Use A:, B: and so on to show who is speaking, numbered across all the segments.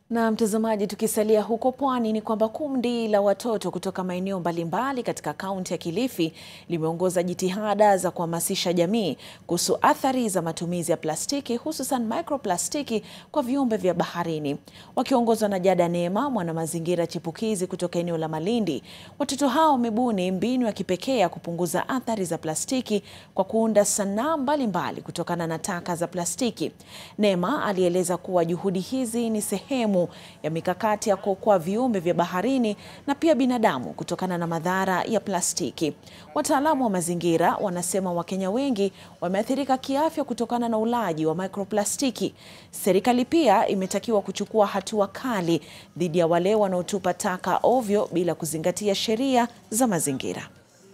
A: Na mtazamaji, tukisalia huko pwani ni kwamba kundi la watoto kutoka maeneo mbalimbali katika kaunti ya Kilifi limeongoza jitihada za kuhamasisha jamii kuhusu athari za matumizi ya plastiki hususan microplastiki kwa viumbe vya baharini. Wakiongozwa na Jada Neema, mwanamazingira chipukizi kutoka eneo la Malindi, watoto hao wamebuni mbinu ya kipekee ya kupunguza athari za plastiki kwa kuunda sanaa mbalimbali kutokana na taka za plastiki. Neema alieleza kuwa juhudi hizi ni sehemu ya mikakati ya kuokoa viumbe vya baharini na pia binadamu kutokana na madhara ya plastiki. Wataalamu wa mazingira wanasema Wakenya wengi wameathirika kiafya kutokana na ulaji wa microplastiki. Serikali pia imetakiwa kuchukua hatua kali dhidi ya wale wanaotupa taka ovyo bila kuzingatia sheria za mazingira.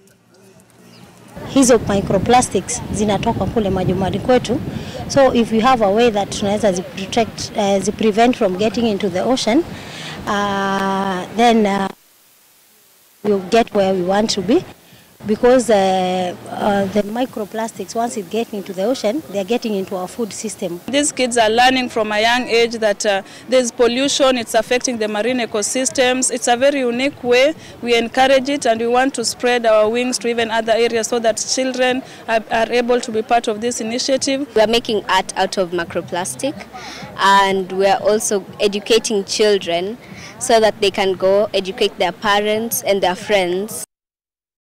B: Hizo microplastics zinatoka kule majumbani kwetu, so if we have a way that tunaweza zi protect uh, zi prevent from getting into the ocean uh, then uh, we'll get where we want to be because uh, uh, the microplastics once it get into the ocean they are getting into our food system.
C: These kids are learning from a young age that uh, there's pollution, it's affecting the marine ecosystems. It's a very unique way. We encourage it and we want to spread our wings to even other areas so that children are, are able to be part of this initiative.
D: We are making art out of microplastic and we are also educating children so that they can go educate their parents and their friends